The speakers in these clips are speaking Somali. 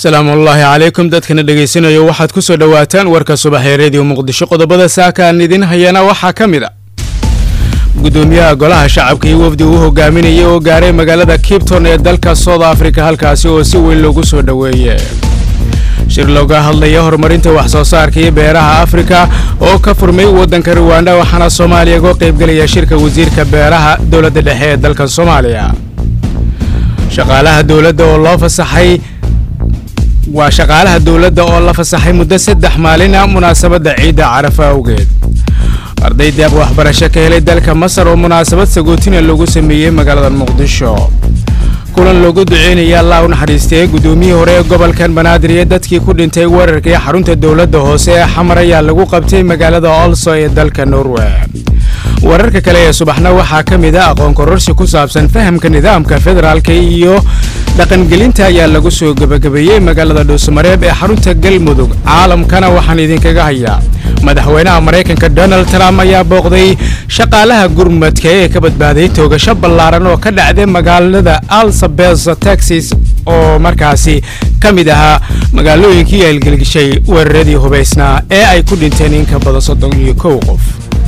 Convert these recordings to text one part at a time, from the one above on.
asalaamu ullaahi calaykum dadkana dhegaysanayo waxaad ku soo dhowaataan warka subax ee rediyo muqdisho qodobada saaka aan idin hayana waxaa ka mid a gudoomiyaha golaha shacabka iyo wafdi uu hogaaminayay oo gaaray magaalada kibton ee dalka south africa halkaasi oo si weyn loogu soo dhoweeye shir looga hadlaya horumarinta wax soo saarka iyo beeraha afrika oo ka furmay waddanka ruwanda waxaana soomaaliya uga qaybgelaya shirka wasiirka beeraha dowladda dhexe ee dalka soomaaliya shaqaalaha dowladda oo loo fasaxay waa shaqaalaha dowladda oo la fasaxay muddo saddex maalina munaasabadda ciidda carafa awgeed arday deeq waxbarasho ka helay dalka masar oo munaasabad sagootina loogu sameeyey magaalada muqdisho kulan loogu duceynaya allah u naxariistay gudoomiyihii hore ee gobolkan banaadir iyo dadkii ku dhintay weerarkii xarunta dowladda hoose ee xamar ayaa lagu qabtay magaalada olso ee dalka norway wararka kale ee subaxna waxaa ka mid a aqoon kororsi ku saabsan fahamka nidaamka federaalka iyo dhaqangelinta ayaa lagu soo gebagabeeyey magaalada dhuusamareeb ee xarunta galmudug caalamkana waxaan idinkaga hayaa madaxweynaha maraykanka donald trump ayaa booqday shaqaalaha gurmadka ee ka badbaaday toogasho ballaaran oo ka dhacday magaalada alsabes texas oo markaasi ka mid ahaa magaalooyinkii eelgelgishay weeraradii hubaysnaa ee ay ku dhinteen in ka badan soddon iyo kow qof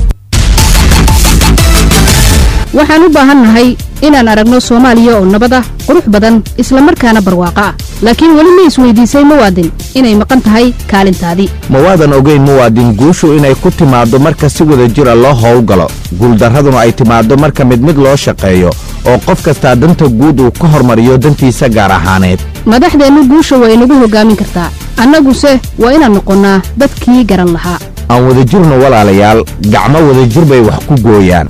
waxaan u baahannahay inaan aragno soomaaliya oo nabad ah qurux badan isla markaana barwaaqo ah laakiin weli ma isweydiisay muwaadin inay maqan tahay kaalintaadii ma waadan ogayn muwaadin guushu inay ku timaaddo marka si wada jira loo howlgalo guuldarraduna ay timaaddo marka mid mid loo shaqeeyo oo qof kastaa danta guud uu ka hormariyo dantiisa gaar ahaaneed madaxdeennu guusha waa inagu hoggaamin kartaa annaguse waa inaan noqonnaa dadkii garan lahaa aan wadajirno walaalayaal gacmo wadajir bay wax ku gooyaan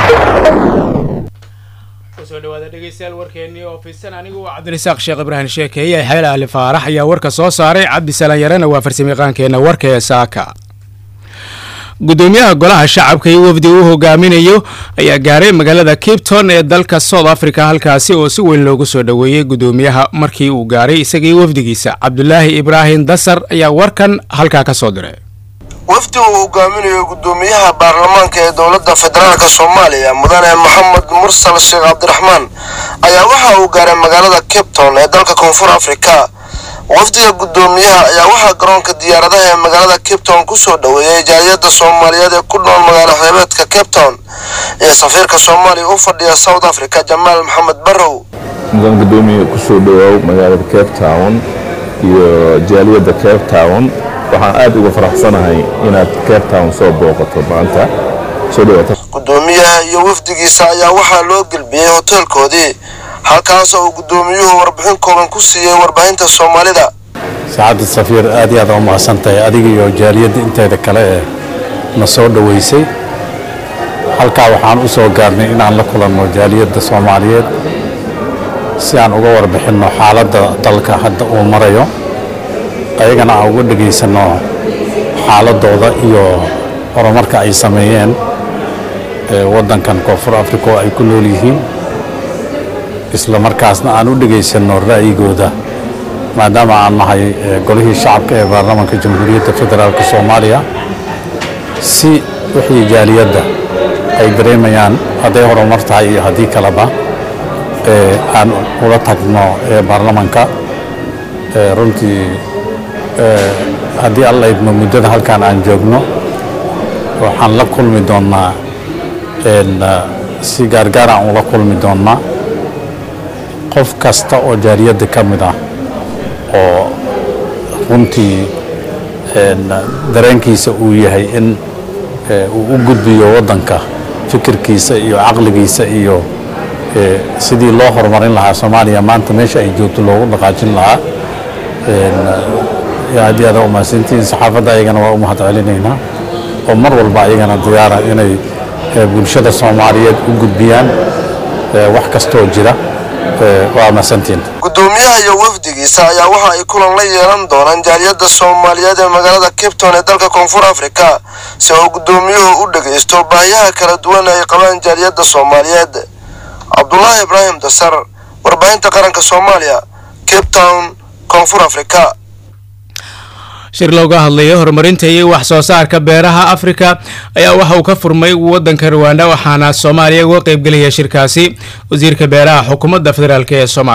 kusoo dhawaada dhegeystayaal warkeennii oo fidsan anigu waa cabdirasaaq sheekh ibraahim sheekeeye xeel ahli faarax ayaa warka soo saaray cabdisalaan yarena waa farsamayaqaankeenna warka ee saaka gudoomiyaha golaha shacabka iyo wafdi uu hogaaminayo ayaa gaaray magaalada kipton ee dalka south africa halkaasi oo si weyn loogu soo dhoweeyey gudoomiyaha markii uu gaaray isagii wafdigiisa cabdulaahi ibraahim dasar ayaa warkan halkaa ka soo diray wafdi uu hogaaminayo gudoomiyaha baarlamaanka ee dowladda federaalk soomaaliya mudane maxamed mursal sheekh cabdiraxmaan ayaa waxa uu gaaray magaalada cape town ee dalka koonfur afrika wafdiga gudoomiyaha ayaa waxaa garoonka diyaaradaha ee magaalada cape town kusoo dhoweeyay jaaliyadda soomaaliyeed ee ku nool magaalo xeebeedka cape town iyo safiirka soomaaliya u fadhiya south africa jamaal maxamed barrow mudan gudoomiye kusoo dhawaaw magaalada cape town iyo jaaliyadda cape town waxaan aad uga faraxsanahay inaad cape town soo booqato maanta soo dhawaata gudoomiyaha iyo wafdigiisa ayaa waxaa loo gelbiyey hoteelkoodii halkaas oo uu gudoomiyuhu warbixin kooban ku siiyey warbaahinta soomaalida saacadda safiir aad iyo aad u mahadsan tahay adiga iyo jaaliyadda inteeda kale ee na soo dhoweysay halkaa waxaan u soo gaarnay inaan la kulanno jaaliyadda soomaaliyeed si aan uga warbixinno xaaladda dalka hadda uu marayo ayagana aan uga dhegaysanno xaaladooda iyo horumarka ay sameeyeen waddankan koonfur africa oo ay ku nool yihiin isla markaasna aan u dhegaysanno ra'yigooda maadaama aan nahay golihii shacabka ee baarlamaanka jamhuuriyadda federaalk soomaaliya si wixii jaaliyadda ay dareemayaan hadday horumar tahay iyo haddii kaleba aan ula tagno baarlamaanka runtii haddii alla idmo muddada halkaan aan joogno waxaan la kulmi doonnaa si gaargaar aan ula kulmi doonnaa qof kasta oo jaaliyadda ka mid ah oo runtii dareenkiisa uu yahay in uu u gudbiyo waddanka fikirkiisa iyo caqligiisa iyo sidii loo horumarin lahaa soomaaliya maanta meesha ay joogto loogu dhaqaajin lahaa aad iyo aad u mahadsantihiin saxaafadda ayagana waa u mahad celinaynaa oo mar walba ayagana diyaara inay bulshada soomaaliyeed u gudbiyaan wax kastoo jira waa mahadsantihiin gudoomiyaha iyo wafdigiisa ayaa waxa ay kulan la yeelan doonaan jaaliyadda soomaaliyeed ee magaalada cape town ee dalka koonfur afrika si uu gudoomiyuhu u dhagaysto baahiyaha kala duwan ay qabaan jaaliyadda soomaaliyeed cabdulaahi ibraahim dasar warbaahinta qaranka soomaaliya cape town koonfur afrika shir looga hadlayo horumarinta iyo wax soo saarka beeraha afrika ayaa waxa uu ka furmay waddanka ruwanda waxaana soomaaliya uga qaybgelaya shirkaasi wasiirka beeraha xukuumadda federaalk ee soomaaliya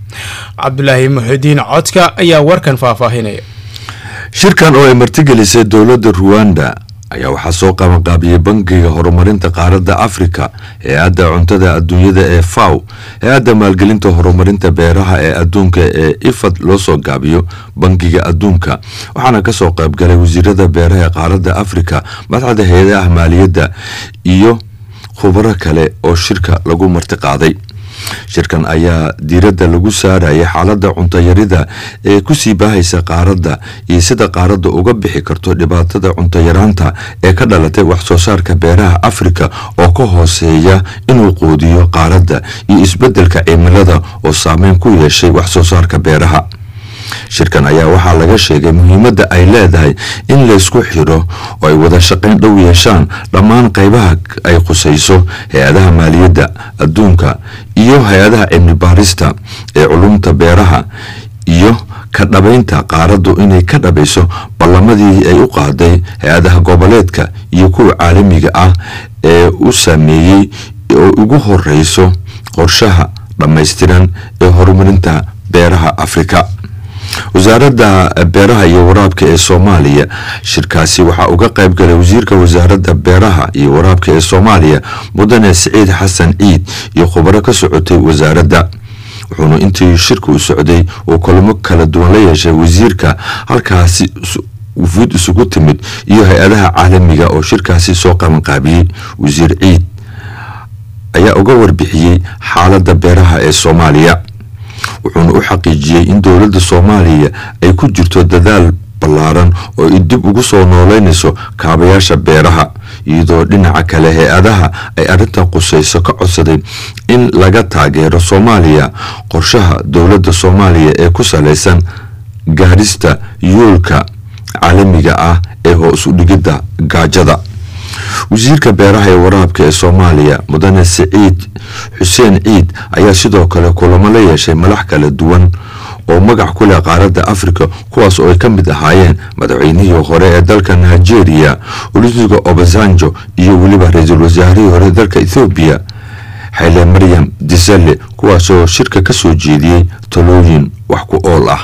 cabdulaahi muxidiin codka ayaa warkan faahfaahinaya shirkan oo ay martigelisay dowladda ruwanda ayaa waxaa soo qabanqaabiyey bangiga horumarinta qaaradda afrika hay-adda cuntada adduunyada ee faw hay-adda maalgelinta horumarinta beeraha ee adduunka ee ifad loo soo gaabiyo bangiga adduunka waxaana kasoo qaybgalay wasiirada beeraha ee qaaradda afrika madaxda hay-adaha maaliyadda iyo khubaro kale oo shirka lagu martiqaaday shirkan ayaa diiradda lagu saarayay xaaladda cuntayarida ee kusii baahaysa qaaradda iyo sida qaaradda uga bixi karto dhibaatada cuntayaraanta ee ka dhalatay wax soo saarka beeraha afrika oo ka hooseeya inuu quudiyo qaaradda iyo isbeddelka cimilada oo saameyn ku yeeshay wax soo saarka beeraha shirkan ayaa waxaa laga sheegay muhiimadda ay leedahay in laysku xiro oo ay wada shaqayn dhow yeeshaan dhammaan qaybaha ay khusayso hay-adaha maaliyadda adduunka iyo hay-adaha cilmi baarista ee culumta beeraha iyo ka dhabaynta qaaraddu inay ka dhabayso ballamadii ay u qaaday hay-adaha goboleedka iyo kuwa caalamiga ah ee u saameeyey oo ugu horeyso qorshaha dhammaystiran ee horumarinta beeraha afrika wasaaradda beeraha iyo waraabka ee soomaaliya shirkaasi waxaa uga qayb galay wasiirka wasaaradda beeraha iyo waraabka ee soomaaliya mudane siciid xasan ciid iyo khubaro ka socotay wasaaradda wuxuuna intii shirka u socday uu kulamo kala duwan la yeeshay wasiirka halkaasi wufuud isugu timid iyo hay-adaha caalamiga oo shirkaasi soo qabanqaabiyey wasiir ciid ayaa uga warbixiyey xaaladda beeraha ee soomaaliya wuxuuna u xaqiijiyey in dowladda soomaaliya ay ku jirto dadaal ballaaran oo ay dib ugu soo nooleynayso kaabayaasha beeraha iyadoo dhinaca kale hay-adaha ay arrintan qusayso ka codsaday in laga taageero soomaaliya qorshaha dowladda soomaaliya ee ku salaysan gaadhista yoolka caalamiga ah ee hoos u dhigidda gaajada wasiirka beeraha ee waraabka ee soomaaliya mudane siciid xuseen ciid ayaa sidoo kale kulamo la yeeshay madax kala duwan oo magac ku leh qaaradda afrika kuwaas oo ay ka mid ahaayeen madaxweynihii hore ee dalka nigeria olusiga obasanjo iyo weliba ra-iisul wasaarihii hore dalka ethoobiya xayle maryam disale kuwaasoo shirka ka soo jeediyey talooyin wax ku ool ah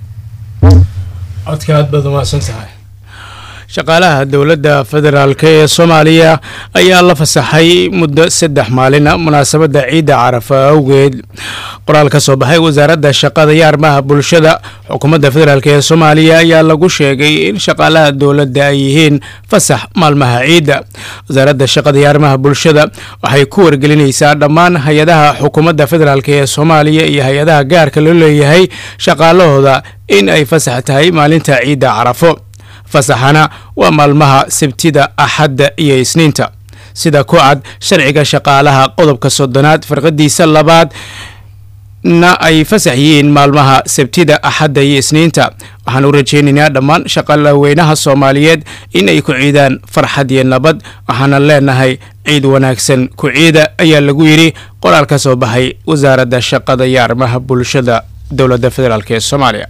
codka aad baad umahadsan tahay shaqaalaha dowladda federaalk ee soomaaliya ayaa la fasaxay muddo saddex maalina munaasabadda ciidda carafa awgeed qoraal ka soo baxay wasaaradda shaqada iyo arrimaha bulshada xukuumadda federaalk ee soomaaliya ayaa lagu sheegay in shaqaalaha dowladda ay yihiin fasax maalmaha ciidda wasaaradda shaqada iyo arrimaha bulshada waxay ku wargelinaysaa dhammaan hay-adaha xukuumadda federaalk ee soomaaliya iyo hay-adaha gaarka loo leeyahay shaqaalahooda in ay fasax tahay maalinta ciidda carafo fasaxana waa maalmaha sabtida axadda iyo isniinta sida ku cad sharciga shaqaalaha qodobka soddonaad farqadiisa labaad na ay fasax yihiin maalmaha sabtida axadda iyo isniinta waxaan u rajaynaynaa dhammaan shaqalaweynaha soomaaliyeed in ay ku ciidaan farxad iyo nabad waxaana leenahay ciid wanaagsan ku ciida ayaa lagu yidhi qoraal ka soo baxay wasaaradda shaqada iyo arrimaha bulshada dowladda federaalk ee soomaaliya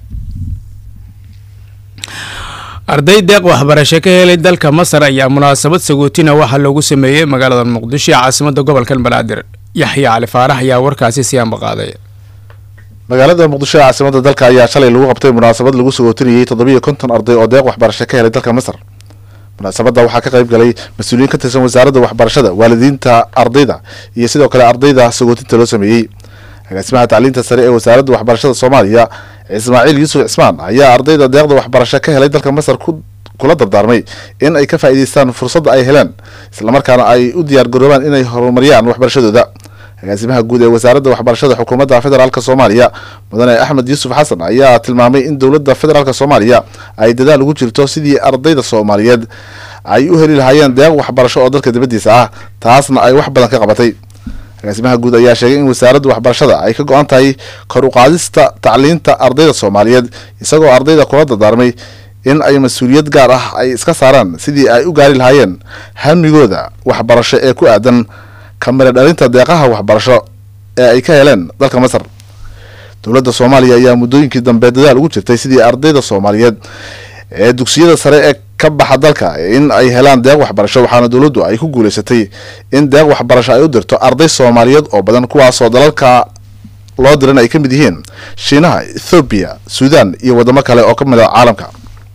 arday deeq waxbarasho ka helay dalka masar ayaa munaasabad sagootina waxaa loogu sameeyey magaalada muqdisho ee caasimada gobolka banaadir yaxya cali faarax ayaa warkaasi siyaanba qaaday magaalada muqdisho ee caasimada dalka ayaa shalay lagu qabtay munaasabad lagu sagootinayey toddobiyo konton arday oo deeq waxbarasho ka helay dalka masar munaasabadda waxaa ka qayb galay mas-uuliyiin ka tirsan wasaaradda waxbarashada waalidiinta ardayda iyo sidoo kale ardayda sagootinta loo sameeyey agaasimaha tacliinta sare ee wasaaradda waxbarashada soomaaliya ismaaciil yuusuf cismaan ayaa ardayda deeqda waxbarasho ka helay dalka masar kula dardaarmay in ay ka faa'iidaystaan fursadda ay heleen islamarkaana ay u diyaar garoobaan inay horumariyaan waxbarashadooda agaasimaha guud ee wasaaradda waxbarashada xukuumadda federaalk soomaaliya mudane axmed yuusuf xasan ayaa tilmaamay in dowladda federaalk soomaaliya ay dadaal ugu jirto sidii ardayda soomaaliyeed ay u heli lahaayeen deeq waxbarasho oo dalka dibaddiisa ah taasna ay wax badan ka qabatay agaasimaha guud ayaa sheegay in wasaaradda waxbarashada ay ka go-an tahay kor u qaadista tacliinta ardayda soomaaliyeed isagoo ardayda kula dardaarmay in ay mas-uuliyad gaar ah ay iska saaraan sidii ay u gaari lahaayeen hamigooda waxbarasho ee ku aadan kamira dhalinta deeqaha waxbarasho ee ay ka heleen dalka masar dowladda soomaaliya ayaa muddooyinkii dambe dadaal ugu jirtay sidii ardayda soomaaliyeed ee dugsiyada sare ee ka baxa dalka in ay helaan deeq waxbarasho waxaana dowladdu ay ku guuleysatay in deeq waxbarasho ay u dirto arday soomaaliyeed oo badan kuwaasoo dalalka loo diran ay ka mid yihiin shiinaha ethoobiya suudaan iyo wadamo kale oo ka mid a caalamka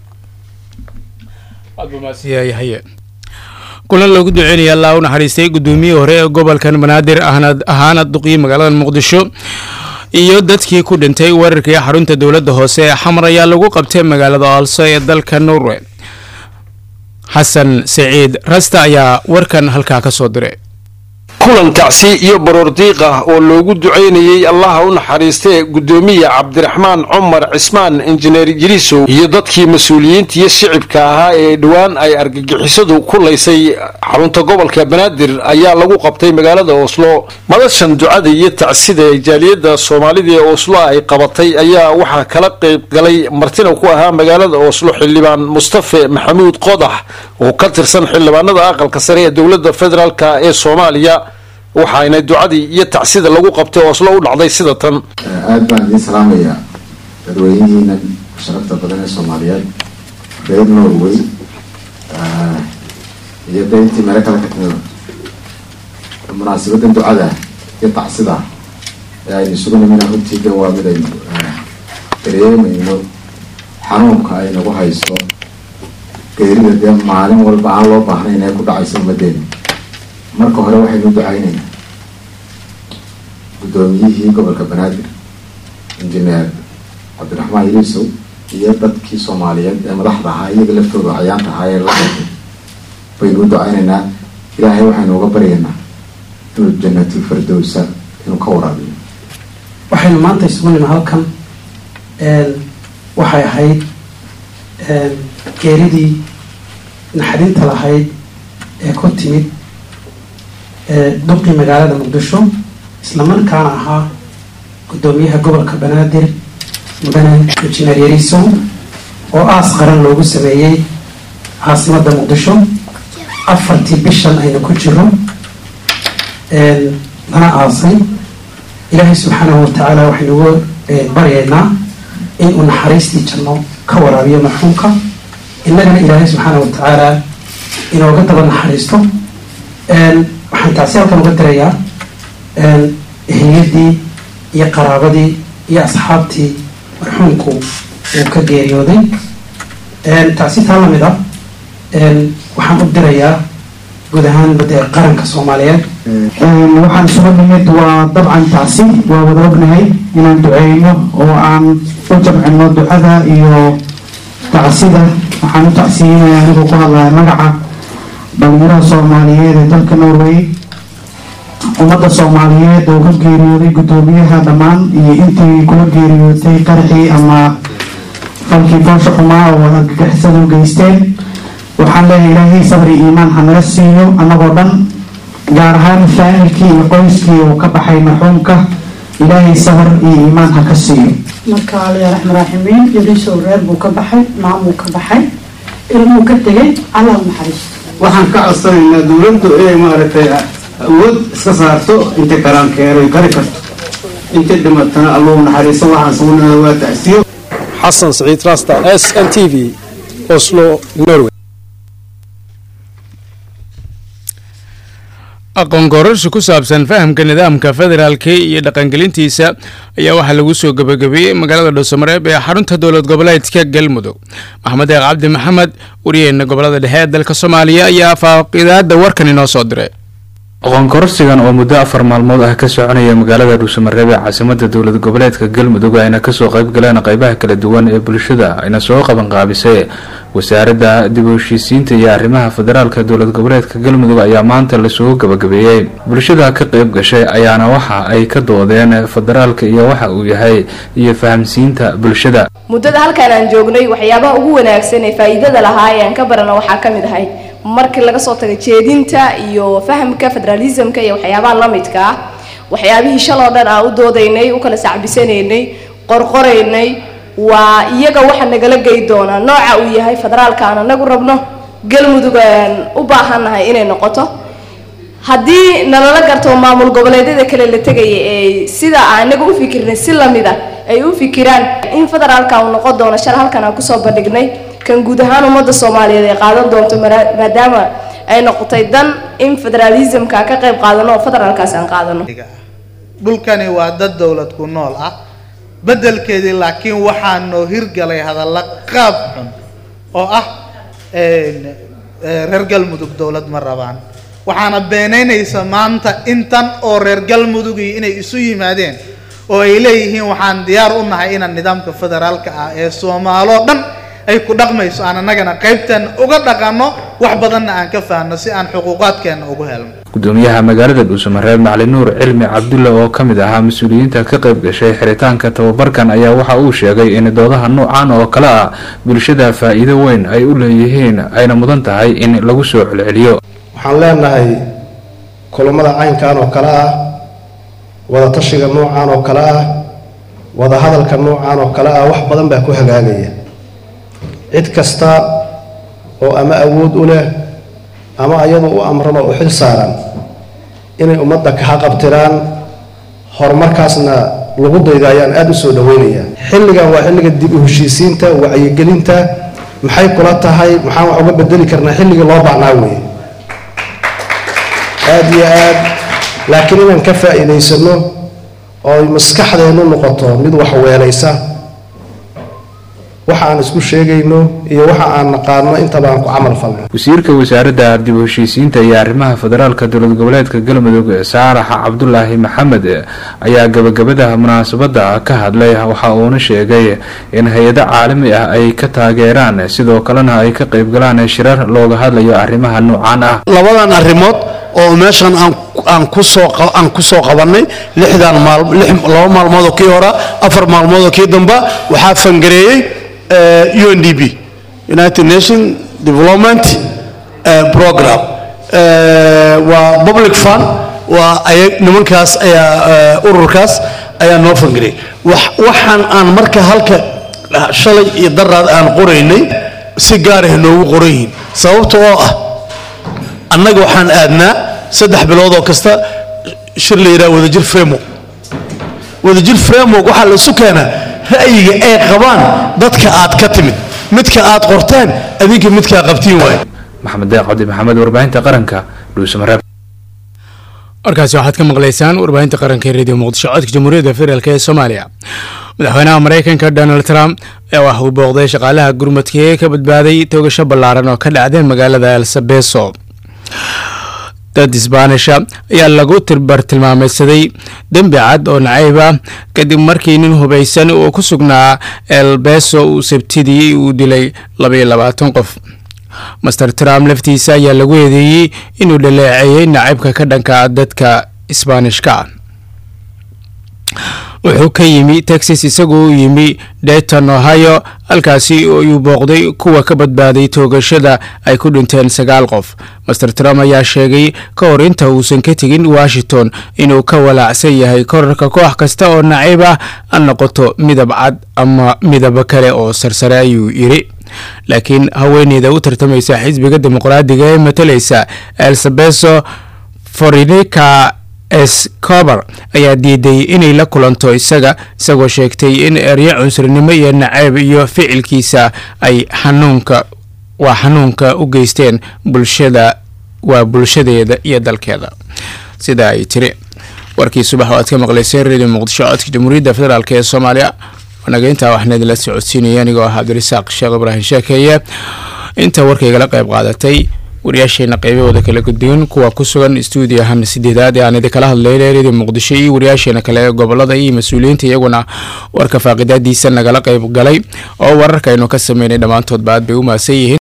kulan loogu duceynaya allaa u naxariistay gudoomiyihii hore ee gobolkan banaadir ahaana duqii magaalada muqdisho iyo dadkii ku dhintay weerarkii xarunta dowladda hoose ee xamar ayaa lagu qabtay magaalada also ee dalka norway xasan saciid rasta ayaa warkan halkaa ka soo diray kulan tacsi iyo baroordiiq ah oo loogu ducaynayey allaha u naxariistee guddoomiye cabdiraxmaan cumar cismaan injineer jiriisow iyo dadkii mas-uuliyiinta iyo shicibka ahaa ee dhowaan ay argagixisadu ku laysay xarunta gobolka banaadir ayaa lagu qabtay magaalada oslo madashan ducada iyo tacsida ee jaaliyadda soomaalida ee oslo ay qabatay ayaa waxaa kala qayb galay martina ku ahaa magaalada oslo xildhibaan mustafe maxamuud qodax oo ka tirsan xildhibaanada aqalka sare ee dowladda federaalk ee soomaaliya waxaana ducadii iyo tacsida lagu qabtay oslo u dhacday sida tan aada baan idiin salaamayaa dadweynihiinan sharafta badan ee soomaaliyeed reer norway iyo dayntii meelo kale ka timida munaasabadan ducada iyo tacsida ee aynu isugu nimina runtiidan waa mid aynu dareemayno xanuunka ay nagu hayso geerida dee maalin walba aan loo baahnayn ee ku dhacaysa ummadeena marka hore waxaynu ducaynaynaa guddoomiyihii gobolka banaadir injineer cabdiraxmaan yuusow iyo dadkii soomaaliyeed ee madaxda ahaa iyaga laftooda cayaanta ahaa ee la qabtay baynu u ducaynaynaa ilaahay waxaynu uga baryaynaa inuu jannatul fardowsa inuu ka waraabiyo waxaynu maanta isugu nima halkan waxay ahayd geeridii naxdinta lahayd ee ku timid duqii magaalada muqdisho islamarkaana ahaa guddoomiyaha gobolka banaadir mudane injineer yariisow oo aas qaran loogu sameeyey caasimadda muqdisho afartii bishan aynu ku jiro lana aasay ilaahay subxaanahu watacaala waxaynugu baryaynaa inuu naxariistii janno ka waraabiyo marxuumka innagana ilaahay subxaanahu watacaala inooga daba naxariisto waxaan taasi halkan uga dirayaa ehliyadii iyo qaraabadii iyo asxaabtii marxuumku uu ka geeriyooday taasi taa lamid ah waxaan u dirayaa guud ahaan bade qaranka soomaaliyeed waxaan isugu nimid waa dabcan taasi waa wada ognahay inaan duceyno oo aan u jamcino ducada iyo tacsida waxaan u tacsiyinaya anigoo ku hadlaya magaca dhalinyarada soomaaliyeed ee dalka norway ummadda soomaaliyeed oo ka geeriyooday guddoomiyaha dhammaan iyo intii kula geeriyootay qaraxii ama falkii foosha xumaa oo argagixisadu geysteen waxaan leeyahay ilaahay sabri iimaan ha naga siiyo annagoo dhan gaar ahaan faamilkii iyo qoyskii uu ka baxay marxuumka ilaahay sabar iyo iimaan ha ka siiyo marka alaya raxmaan raaximiin yariisow reer buu ka baxay maamuu ka baxay ilmuu ka tegay allah naxariisto waxaan ka codsanaynaa dowladdu inay maaragtay awood iska saarto intay karaankeeray kari karto intay dhimatana allahu naxariiso waxaan sugnaa waa tacsiyo xasan saciid rasta s n t v oslo norway aqoon gorarsi ku saabsan fahamka nidaamka federaalka iyo dhaqangelintiisa ayaa waxaa lagu soo gabagabeeyey magaalada dhuusamareeb ee xarunta dowlad goboleedka galmudug maxamed eeq cabdi maxamed wariyeena gobolada dhexe ee dalka soomaaliya ayaa faaqidaada warkan inoo soo diray aqoon kororsigan oo muddo afar maalmood ah ka soconaya magaalada dhuusamareeb ee caasimada dowlad goboleedka galmudug ayna kasoo qayb galeen qaybaha kala duwan ee bulshada ayna soo qabanqaabisay wasaaradda dib u heshiisiinta iyo arrimaha federaalka dowlad goboleedka galmudug ayaa maanta lasoo gabagabeeyey bulshada ka qayb gashay ayaana waxa ay ka doodeen federaalka iyo waxa uu yahay iyo fahamsiinta bulshada muddada halkaan aan joognay waxyaabaha ugu wanaagsan ee faa'iidada lahaa ee aan ka barano waxaa ka mid ahay markii laga soo tago jeedinta iyo fahamka federalismka iyo waxyaabaha lamidka ah waxyaabihii shaloo dhan aan u doodaynay u kala sacbisanaynay qorqoraynay waa iyaga waxa nagala gey doonaa nooca uu yahay federaalka aan anagu rabno galmudug aan u baahannahay inay noqoto haddii nalala garto maamul goboleedyada kale la tegaya ee sida aan inaga u fikirnay si lamid a ay u fikiraan in federaalka uu noqon doono shal halkan aan kusoo bandhignay kan guud ahaan ummadda soomaaliyeed ay qaadan doonto maadaama ay noqotay dan in federalismka ka qayb qaadano oo federaalkaas aan qaadano dhulkani waa dad dowlad ku nool ah beddelkeedii laakiin waxaa noo hirgalay hadalla qaab xun oo ah reer galmudug dowlad ma rabaan waxaana beenaynaysa maanta intan oo reer galmudugii inay isu yimaadeen oo ay leeyihiin waxaan diyaar u nahay inaan nidaamka federaalka ah ee soomaaloo dhan ay ku dhaqmayso aan annagana qaybtan uga dhaqanno wax badanna aan ka fahanno si aan xuquuqaadkeenna ugu helno gudoomiyaha magaalada dhuusamareeb macali nuur cilmi cabdulle oo ka mid ahaa mas-uuliyiinta ka qayb gashay xiritaanka tababarkan ayaa waxa uu sheegay in doodaha noocan oo kale ah bulshada faa'iido weyn ay u leeyihiin ayna mudan tahay in lagu soo celceliyo waxaan leenahay kulammada caynkan oo kale ah wadatashiga noocan oo kale ah wadahadalka noocan oo kale ah wax badan baa ku hagaagaya cid kasta oo ama awood u leh ama ayadu u amran oo u xil saaran inay ummadda kaha qabtiraan horumarkaasna lagu dayda ayaan aada u soo dhaweynayaa xilligan waa xilliga dib u heshiisiinta wacyigelinta maxay kula tahay maxaan wax uga bedeli karnaa xilligii loo baahnaa weeye aada iyo aad laakiin inaan ka faa'iidaysano oo ay maskaxdeennu noqoto mid wax weelaysa waxa aan isku sheegayno iyo waxa aan naqaano intaba aan ku camal falno wasiirka wasaaradda dib u heshiisiinta iyo arrimaha federaalka dowlad goboleedka galmudug saarax cabdulaahi maxamed ayaa gabagabada munaasabada ka hadlay waxa uuna sheegay in hay-ado caalami ah ay ka taageeraan sidoo kalena ay ka qaybgalaan shirar looga hadlayo arrimaha noocan ah labadan arrimood oo meeshan aan aan kusoo aan kusoo qabanay lixdan maal laba maalmood oo kii hora afar maalmood oo kii damba waxaa fangareeyey UNDP United Nation Development Program waa public fund waa ayag nimankaas ayaa ururkaas ayaa noo fangarey waxaan aan marka halka shalay iyo daraad aan qoraynay si gaar ah noogu qoran yihiin sababta oo ah annaga waxaan aadnaa saddex bilood oo kasta shir la yidhaha wadajir framework wadajir framework waxaa la isu keenaa ra'yiga ay qabaan dadka aad ka timid midka aad qorteen adinka midkaa qabtiin waaye maxamed deeq cabdi maxamed warbaahinta qaranka dhuusamareeb warkaasi waxaad ka maqlaysaan warbaahinta qaranka ee radio muqdisho codka jamhuuriyadda federaalk ee soomaaliya madaxweynaha mareykanka donald trump ayaa wax uu booqday shaqaalaha gurmadka ee ka badbaaday toogasho ballaaran oo ka dhacday magaalada elsabeso dad isbaanisha ayaa lagu bartilmaameydsaday dembi cad oo nacayb ah kadib markii nin hubaysan oo ku sugnaa elbeso uu sabtidii uu dilay labaiyo labaatan qof master trump laftiisa ayaa lagu eedeeyey inuu dhaleeceeyey nacaybka ka dhanka dadka isbaanishka wuxuu ka yimi texas isagoo u yimi dayton ohio halkaasi uu booqday kuwa ka badbaaday toogashada ay ku dhinteen sagaal qof master trump ayaa sheegay ka hor inta uusan ka tegin washington inuu ka walaacsan yahay korarka koox kasta oo nacayb ah ha noqoto midab cad ama midabo kale oo sarsare ayuu yidhi laakiin haweeneyda u tartamaysa xisbiga dimuqraadiga ee matalaysa elsabeso forinica escobar ayaa diiday inay la kulanto isaga isagoo sheegtay in eryo cunsurinimo iyo nacayb iyo ficilkiisa ay xanuunka waa xanuunka u geysteen bulshada waa bulshadeeda iyo dalkeeda sida ay tiri warkii subax oo aad ka maqlayseen radio muqdisho codka jamhuuriyadda federaalk ee soomaaliya wanaga intaa waxna idinla socodsiinaya anigoo ah cabdirasaaq sheekh ibraahim sheekeeye inta warkaygala qayb qaadatay wariyaasheena qaybahooda kala gudduwan kuwa ku sugan stuudiyahan sideedaad ee aan idinkala hadlayna radio muqdisho iyo wariyaasheena kale ee gobolada iyo mas-uuliyiinta iyaguna warka faaqidaadiisa nagala qayb galay oo wararka aynu ka sameynay dhammaantoodba aad bay u mahadsan yihiin